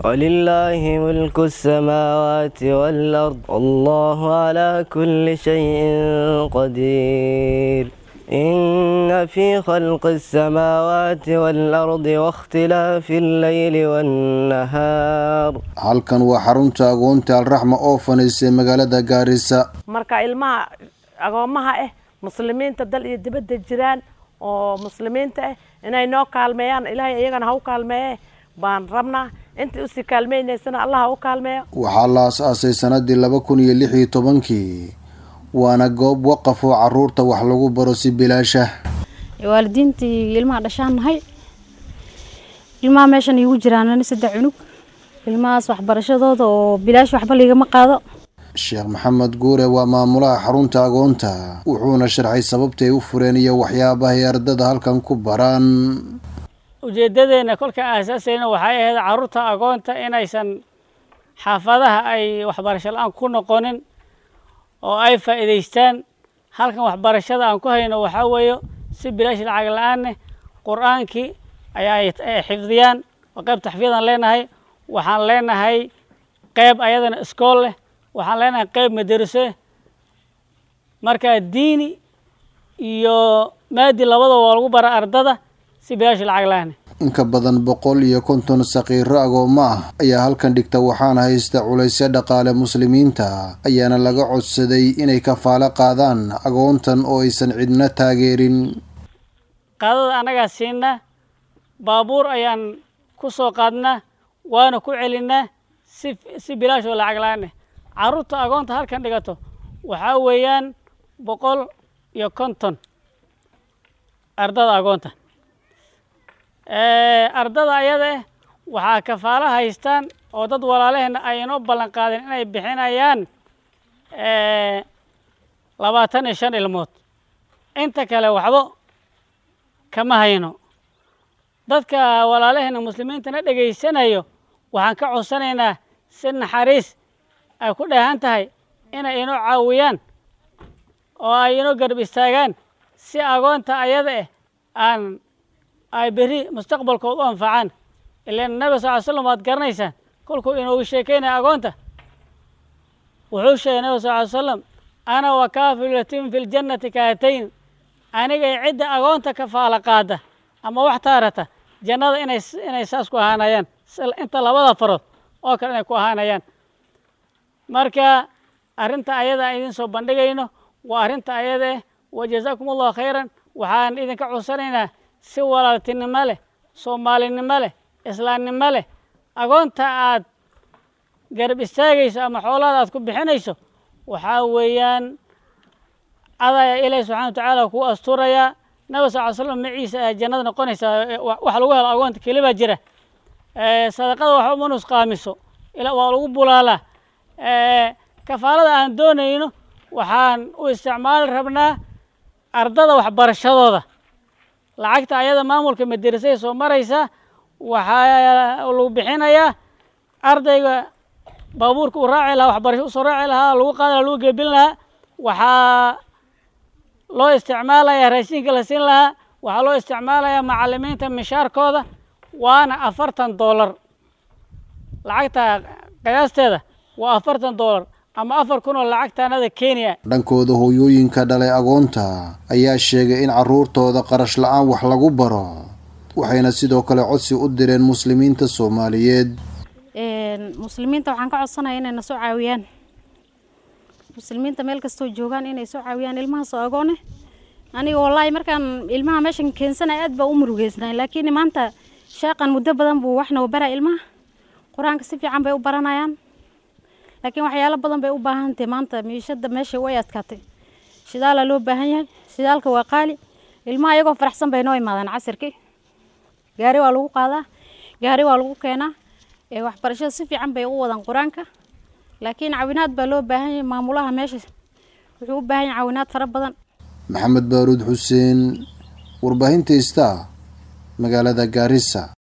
ولله ملك السماوات والأرض والله على كل شيء قدير إن في خلق السماوات والأرض واختلاف الليل والنهار halkan waa xarunta agoonta alraxma oo fanaysay magaalada gaarisa marka ilmaha agoomaha ah muslimiinta dal iyo dibadda jiraan oo muslimiinta ah inay noo kaalmeeyaan ilaahay iyagana ha u kaalmeeye baan rabnaa intii usii kaalmeynaysana allah ha u kaalmeeyo waxaa la as-aasay sanadii laba kun iyo lix iyo tobankii waana goob waqaf oo caruurta wax lagu baro si bilaashah waalidiintii ilmaha dhashaan nahay ilmaha meeshan iigu jiraan saddex cunug ilmahaas waxbarashadooda oo bilaash waxba liigama qaado sheekh maxamed guure waa maamulaha xarunta agoonta wuxuuna sharxay sababtay u fureen iyo waxyaabahay ardada halkan ku baraan ujeeddadeenna kolka aasaasayna waxay ahayd carruurta agoonta inaysan xaafadaha ay waxbarasho la-aan ku noqonin oo ay faa'iidaystaan halkan waxbarashada aan ku hayno waxaa weeye si bilaash lacag la-aaneh qur-aankii ayaa ay xifdiyaan oo qayb taxfiyadaan leenahay waxaan leenahay qayb ayadana iskool leh waxaan leenahay qayb madariso marka diini iyo maadi labadaba waa lagu bara ardada si bilaash lacag la-aaneh in ka badan boqol iyo konton saqiiro agoommo ah ayaa halkan dhigta waxaana haysta culaysyo dhaqaale muslimiinta ayaana laga codsaday inay kafaalo qaadaan agoontan oo aysan cidna taageerin qaadada annagaa siinaa baabuur ayaan ku soo qaadnaa waana ku celinaa si si bilaash oo lacag la-aaneh carruurta agoonta halkan dhigato waxaa weeyaan boqol iyo konton ardada agoonta ardada ayada ah waxaa kafaalo haystaan oo dad walaalaheenna ay inoo ballan qaadeen inay bixinayaan labaatan iyo shan ilmood inta kale waxba kama hayno dadka walaalaheenna muslimiintana dhegaysanayo waxaan ka codsanaynaa si naxariis ay ku dheehan tahay inay inoo caawiyaan oo ay inoo garab istaagaan si agoonta ayada ah aan ay berri mustaqbalkood u anfacaan ilaan nabi sal ly slam waad garanaysaan kolkuu inoogu sheekeynaya agoonta wuxuu sheegay nabi sal ly slam ana wa kaafilu yatiim fi ljannati kaatayn anigay cidda agoonta kafaala qaada ama wax taarata jannada inay inay saas ku ahaanayaan inta labada farood oo kale inay ku ahaanayaan marka arrinta ayada aan idin soo bandhigayno waa arrinta ayada ah wa jazaakum allahu khayran waxaan idinka codsanaynaa si walaaltinimo leh soomaalinimo leh islaamnimo leh agoonta aad garab istaagayso ama xoolaada aad ku bixinayso waxaa weeyaan adaya ilaahi subxana wa tacaala kuu asturayaa nabi sal ly slam maciisa ayaa jannada noqonaysaa wax lagu helo agoonta keli baa jira sadaqada waxba ma nusqaamiso waa lagu bulaalaa kafaalada aan doonayno waxaan u isticmaali rabnaa ardada waxbarashadooda lacagta ayada maamulka madarasay soo maraysa waxaa lagu bixinayaa ardayga baabuurka uu raaci lahaa waxbarasho usoo raaci lahaa lagu qaadi laha lagu geebin lahaa waxaa loo isticmaalayaa raashinka la siin lahaa waxaa loo isticmaalayaa macalimiinta mishaarkooda waana afartan doolar lacagta qiyaasteeda waa afartan doolar ama afar kun oo lacagtaanada kenya dhankooda hooyooyinka dhalay agoonta ayaa sheegay in carruurtooda qarash la-aan wax lagu baro waxayna sidoo kale codsi u direen muslimiinta soomaaliyeed muslimiinta waxaan ka codsanaya inay na soo caawiyaan muslimiinta meel kastoo joogaan inay soo caawiyaan ilmahaas oo agoone aniga wallaahi markaan ilmaha meeshan keensanaya aad baa u murugeysnay laakiin maanta sheeqan muddo badan buu wax noo bara ilmaha qur-aanka si fiican bay u baranayaan laakiin waxyaalo badan bay u baahantahay maanta miishada meesha way adkaatay shidaalaa loo baahan yahay shidaalka waa qaali ilmaha iyagoo faraxsan bay noo imaadaan casirkii gaari waa lagu qaadaa gaari waa lagu keenaa waxbarashada si fiican bay u wadaan qur-aanka laakiin caawinaad baa loo baahan yahay maamulaha meesha wuxuu u baahan yahay caawinaad fara badan maxamed baaruud xuseen warbaahinta ista magaalada gaarisa